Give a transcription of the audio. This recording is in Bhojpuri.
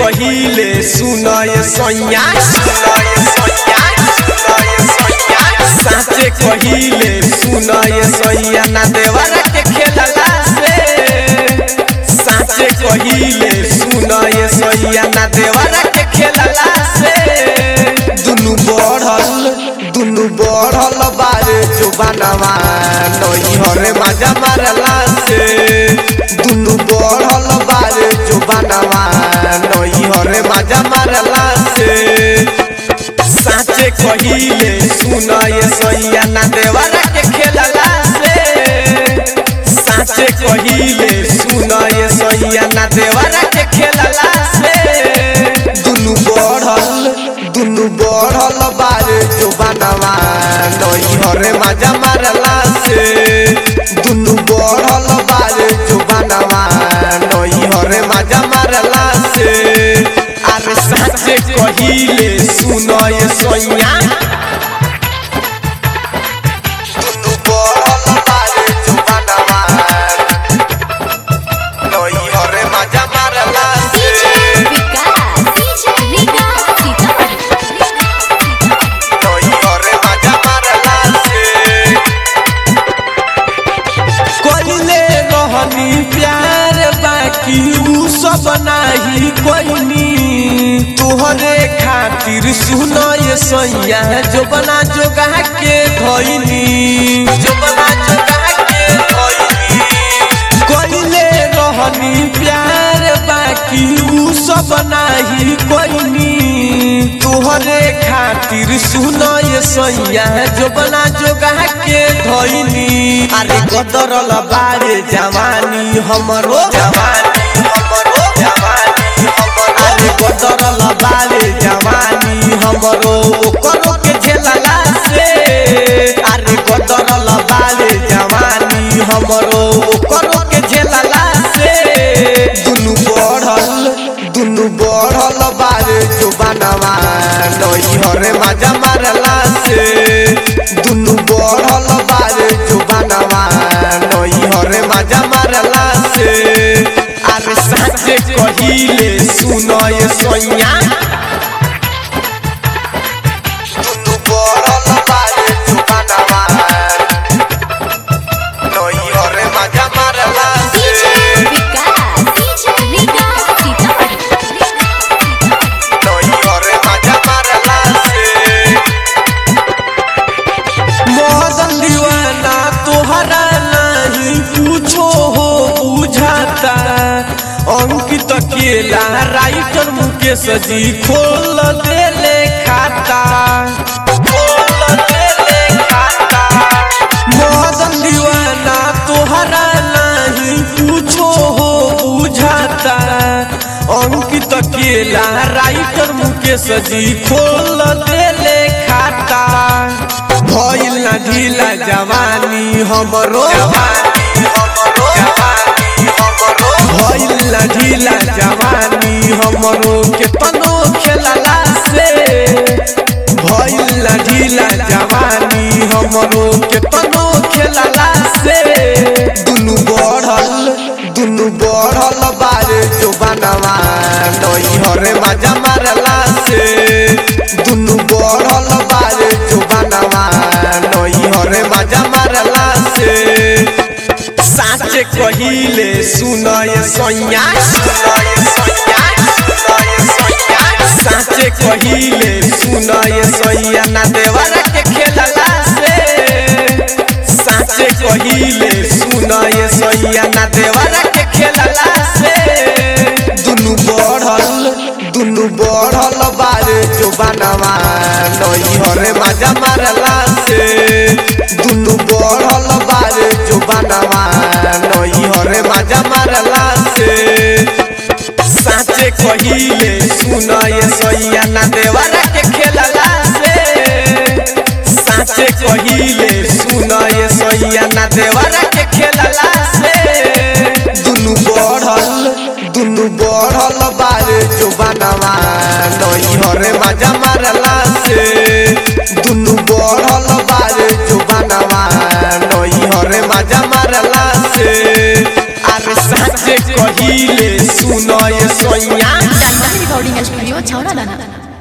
कहिले सुनय सैया साचे कहिले सुनय सैया ना देवरा के खेलला से साचे कहिले सुनय सैया ना देवरा के खेलला से दुनु बढ़ल दुनु बढ़ल बारे जुबानवा नई हरे मजा मारला से दुनु बढ़ल बारे जुबानवा नई हरे मजा मारला से साचे कहिले सुनय सैया ना देवरा के खेलला से साचे कहिले सुनय सैया ना देवरा के खेलला से दुनु बढ़ल दुनु बढ़ल बारे जुबानवा नई हरे मजा मारला से दुनु बढ़ल बारे जुबानवा नई हरे मजा मारला से अरे साचे कहिले सुनय सैया दुनु बढ़ल बारे जुबानवा नई हरे मजा मारला DJ से विकास DJ विकास सीतामढ़ी नई हरे मजा मारला से कोइले रहनी प्यार बाकी ऊ सब नाही कोइनी तोहरे खातिर सुनय सैया जो बना जोगा के धइनी जो बना जोगा के धइनी कोइले रहनी प्यार बाकी ऊ सब नाही कोइनी तोहरे खातिर सुनय सैया जो बना जोगा के धइनी अरे कदरल बारे जवानी हमरो जवानी हमरो जवानी हमरो अरे कदरल बारे जवानी हमरो ओकरो के झेलला से अरे कदरल बारे जवानी हमरो ओकरो के झेलला से दुनु बढ़ल दुनु बढ़ल बारे जुबानवा नई हरे मजा मारला से दुनु बढ़ल बारे जुबानवा नई हरे मजा मारला से अरे साचे कहिले सुनय सैया दुनु बढ़ल बारे जुबानवा नई हरे मजा मारला DJ से विकास DJ विकास सीतामढ़ी नई हरे मजा मारला से मदन दीवाना तोहरा नहीं पूछो हो बुझाता अंकित अकेला राइटर मुकेश जी खोल देले खाता खोल देले खाता मदन दीवाना तोहरा नहीं पूछो हो बुझाता अंकित अकेला राइटर मुकेश जी खोल देले खाता भइल ना ढीला जवानी हमरो जवानी हमरो जवानी हमरो भइल ना ढीला जवानी हमरो के तनो खेलला से भइल ना ढीला जवानी हमरो के तनो खेलला से दुनु बढ़ल दुनु बढ़ल बारे जुबानवा नई हरे मजा मारला से दुनु बढ़ल बारे जुबानवा नई हरे मजा मारला से साचे कहिले सुनय सैया सुनय सैया सुनय सैया साचे कहिले सुनय सैया ना देवरा के खेलला से साचे कहिले सुनय सैया ना देवरा के खेलला से दुनु बढ़ल दुनु बढ़ल बारे जुबानवा नई हरे मजा मारला से दुनु बढ़ल बारे जुबानवा नई हरे मजा मारला से साचे कहिले सुनय सैया ना देवरा के खेलला से साचे कहिले सुनय सैया ना देवरा के खेलला से दुनु बढ़ल दुनु बढ़ल बारे जुबानवा नई हरे मजा मारला से दुनु बढ़ल बारे जुबानवा नई हरे मजा मारला से अरे साचे कहिले सुनय सैया स्टूडियो छौड़ा दाना